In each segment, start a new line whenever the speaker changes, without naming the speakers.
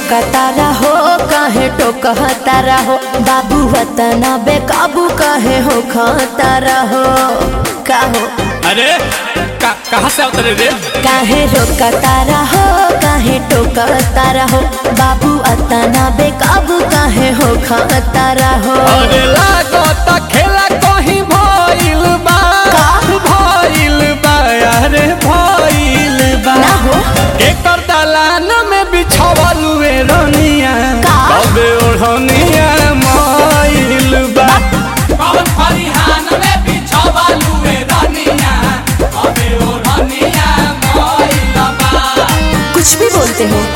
रोकतारा हो काहे टोकतारा हो बाबू वतना बेकाबू काहे हो खतारा हो का हो
अरे का, कहाँ से उतरे रे
काहे रोकतारा हो काहे टोकतारा हो बाबू अतना बेकाबू काहे हो खतारा हो
अरे लागत खेला कहीं भइल बा
का?
भइल बा अरे भइल बा
ना हो
एकर दलान में बिछावल हुए रनिया
का?
कबे ओढ़निया मइल बा कौन फरिहान में बिछावल हुए रनिया कबे ओढ़निया मइल बा
कुछ भी बोलते हो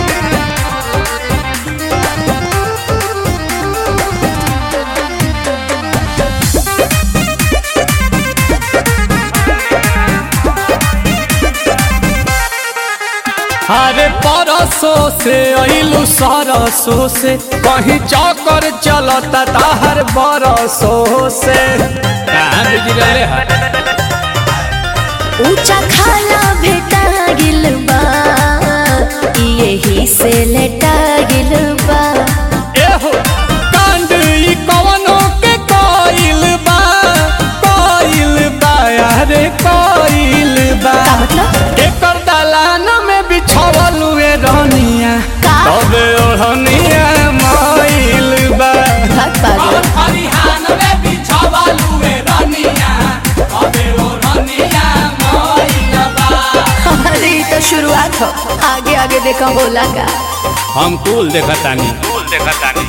अरे परसों से अइलू सरसों से कहीं चौकर चलता ताहर बरसों से कहाँ बिजरले है
ऊंचा खाला भेटा गिल बा यही से लेटा गिल बा
एहो कांड ई कवनो के कोइल बा कोइल बा अरे कोइल बा
का मतलब
एकर दलान में बिछावल हुए रहनिया
का?
तबे ओढ़निया मइल बा
भाग पागल
खरिहान में बिछावल हुए रहनिया तबे ओढ़निया मइल बा
अरे ये तो शुरुआत हो आगे आगे देखा बोला का
हम कुल देखतानी कुल देखतानी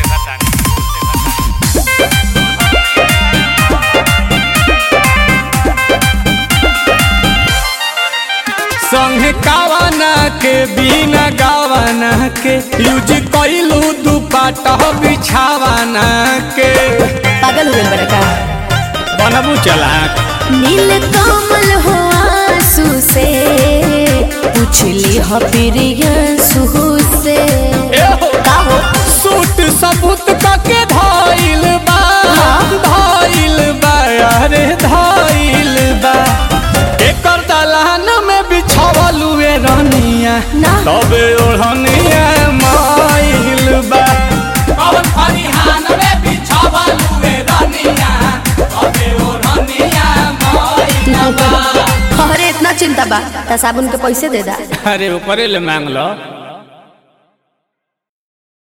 संगे कावाना के बिना गावाना के यूज कइलू दुपाटा बिछावाना के
पागल हुए बड़ा का
बनबू चला
नील कमल हो आंसू से पूछली हो प्रियंसू से
एहो
का हो
सूट सबूत कके धाइल बा
हाँ।
धाइल बा अरे धाइल बा एकर दलान में बिछावल हुए रनिया
ना
तबे ओढ़निया माइल बा कौन फरिहान में बिछावल हुए रनिया तबे ओढ़निया माइल
अरे इतना चिंता बा त साबुन के पैसे दे दा
अरे ऊपरे ले मांग लो